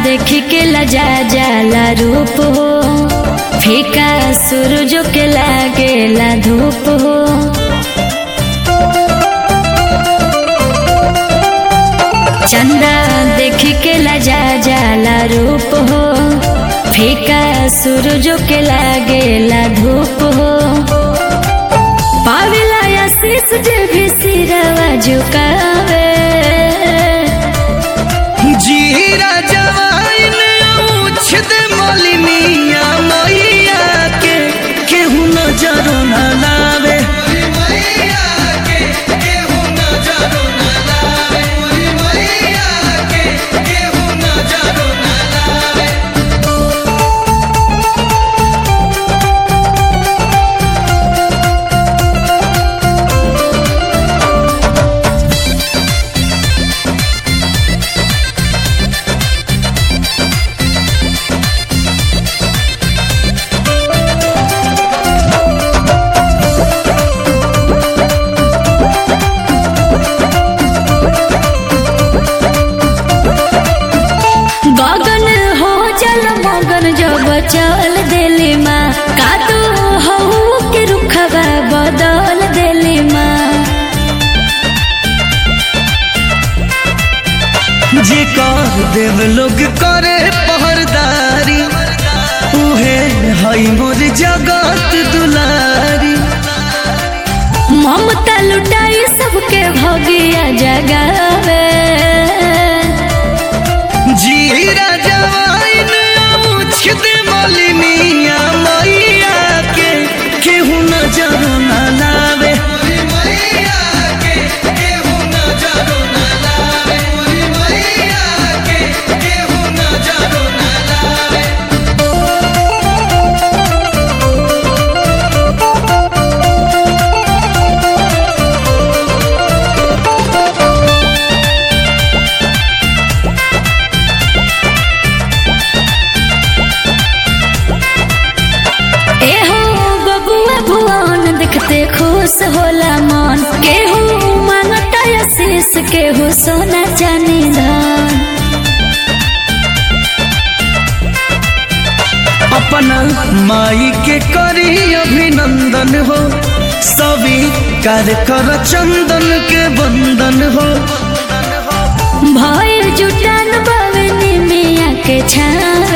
देख के लजा जाला रूप हो फीका सूरज के लागेला धूप हो चंदा देख के लजा जाला रूप हो फीका सूरज के लागेला धूप हो पावेला आशीष जे भी सिरवा झुकावे जीरा जवाइन उछद मलिनिया मैया के केहू नजरो न लावे गगन हो जल मगन जब चल देली माँ का तू हो के रुखवा बदल देली माँ जे कह देव लोग करे पहरदारी उहे हई मोर जगत दुलारी ममता लुटाई सबके भगिया जगावे जीरा जवाइन उछद मलिनिया मैया के केहू नजर न लावे एहो बबुआ भुवन देखते खुश होला मन केहू मांगता आशीष केहू सोना चांदी धन अपना माई के करी अभिनंदन हो सभी कार्य कर चंदन के बंदन हो भय जुटान बवनी मिया के छान